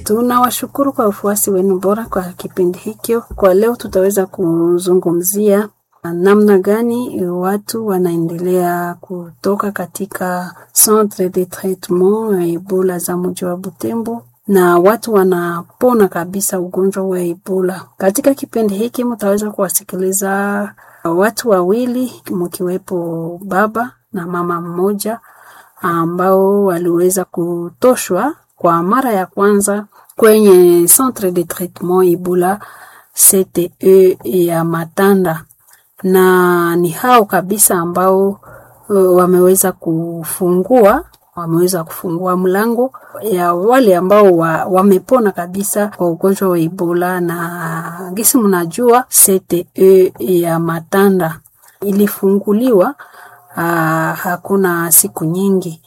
Tunawashukuru kwa ufuasi wenu bora kwa kipindi hikyo. Kwa leo tutaweza kuzungumzia namna gani watu wanaendelea kutoka katika centre de traitement ya Ebola za mji wa Butembo na watu wanapona kabisa ugonjwa wa Ebola. Katika kipindi hiki mtaweza kuwasikiliza watu wawili mkiwepo baba na mama mmoja ambao waliweza kutoshwa kwa mara ya kwanza kwenye centre de traitement Ebola CTE ya Matanda, na ni hao kabisa ambao uh, wameweza kufungua wameweza kufungua mlango ya wale ambao wa, wamepona kabisa kwa ugonjwa wa Ebola. Na gisi mnajua CTE ya Matanda ilifunguliwa uh, hakuna siku nyingi,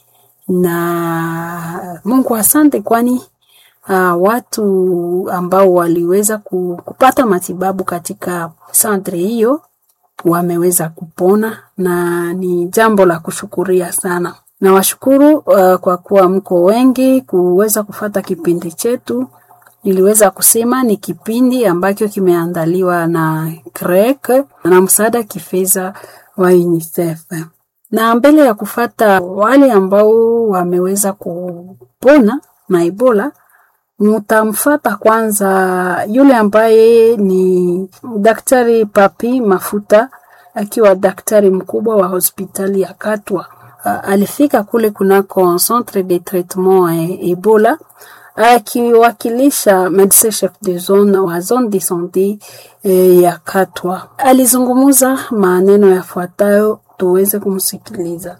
na Mungu asante, kwani uh, watu ambao waliweza kupata matibabu katika santre hiyo wameweza kupona na ni jambo la kushukuria sana. Nawashukuru uh, kwa kuwa mko wengi kuweza kufata kipindi chetu. Niliweza kusema ni kipindi ambacho kimeandaliwa na CREC na msaada kifedha wa UNICEF. Na mbele ya kufata wale ambao wameweza kupona na Ebola, mutamfata kwanza yule ambaye ni Daktari Papi Mafuta akiwa daktari mkubwa wa hospitali ya Katwa. Uh, alifika kule kunako centre de traitement e, Ebola akiwakilisha medecin chef de zone wa zone de sante e, ya Katwa. Alizungumuza maneno yafuatayo, tuweze kumsikiliza.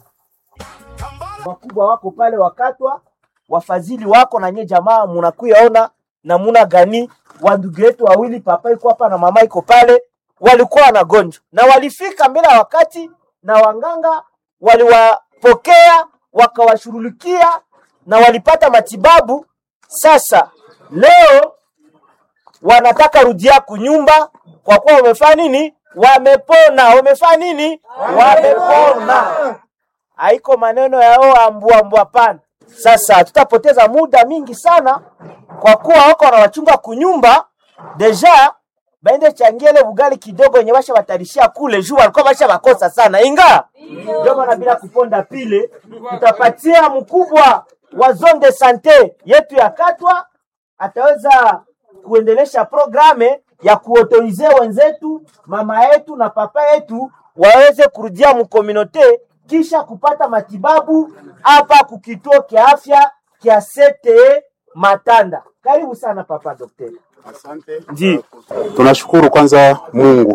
Wakubwa wako pale wakatwa, wafadhili wako na nye jamaa, munakuyaona namuna gani wandugu yetu wawili, papa iko hapa na mama iko pale, walikuwa wanagonjwa na walifika mbele ya wakati, na wanganga waliwapokea wakawashughulikia na walipata matibabu. Sasa leo wanataka rudia kunyumba kwa kuwa wamefanya nini? Wamepona. Wamefanya nini? Wamepona. Haiko maneno yao ambua ambua, pana. Sasa tutapoteza muda mingi sana kwa kuwa wako wanawachunga kunyumba deja baende changiele bugali kidogo yenye basha batarishia kule juu walikuwa basha bakosa sana inga ndio maana bila kuponda pile tutapatia mkubwa wa zone de sante yetu ya Katwa ataweza kuendelesha programe ya kuotorize wenzetu mama yetu na papa yetu waweze kurudia mkominote kisha kupata matibabu hapa kukituo kia afya kia CTE Matanda. Karibu sana papa daktari. Asante. Ndi. Tunashukuru kwanza Mungu,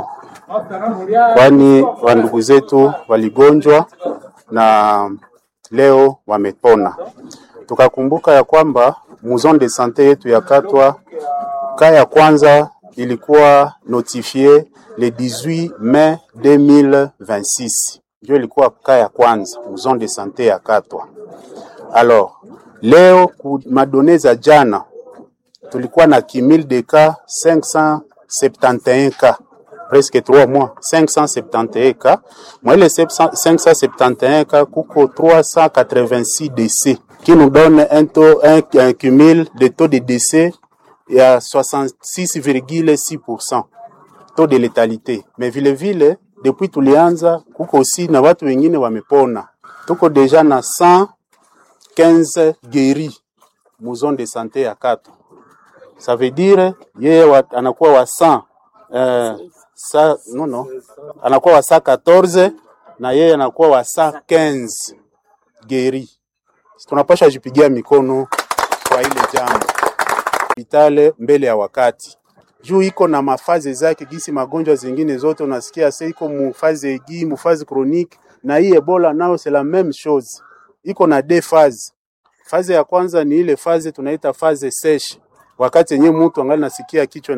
kwani wandugu zetu waligonjwa na leo wamepona. Tukakumbuka ya kwamba muzon de sante yetu ya Katwa ka ya kwanza ilikuwa notifie le 18 mai 2026, ndio ilikuwa ka ya kwanza muzon de sante ya Katwa. Alors leo ku madone za jana tulikuwa na kimil de cas 571 cas presque 3 mois 571 cas moi les 571 cas kuko 386 décès qui nous donne un taux un, un cumul de taux de décès ya 66,6% taux de létalité mais vile vile depuis tulianza kuko aussi na watu wengine wamepona tuko deja na 115 guéris mu zone de santé ya Katwa ça veut dire yeye wa, anakuwa wa 100 eh, sa, no, no, anakuwa wa 114 na yeye anakuwa wa 115 geri. Tunapasha jipigia mikono kwa ile jambo hospitali mbele ya wakati juu iko na mafazi zake, gisi magonjwa zingine zote unasikia sasa iko mufazi egi mufazi chronique, na hii Ebola nao c'est la même chose, iko na deux phases. Fazi ya kwanza ni ile fazi tunaita fazi sèche wakati yenyewe mtu angali nasikia kichwa